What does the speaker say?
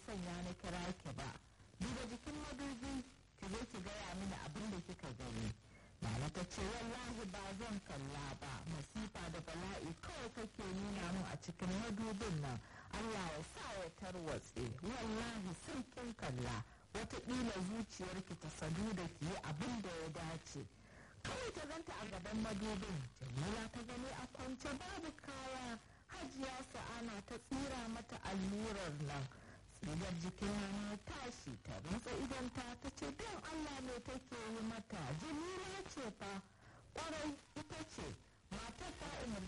sanya na kira ki ba duba jikin madubi ki zo ki gaya mini abin da kika gani Nana ta ce wallahi ba zan kalla ba masifa da bala'i kawai kake nuna mu a cikin madubin nan Allah ya sa ya tarwatse wallahi sai kin kalla wataƙila zuciyarki ta sadu da ki yi abin da ya dace kawai ta ganta a gaban madubin jamila ta gani a kwance babu kaya hajiya sa'ana ta tsira mata allurar nan tsigar jikin na tashi ta rantsa idanta ta ce don allah ne take yi mata jamila ce fa kwarai ita ce matar ta umarci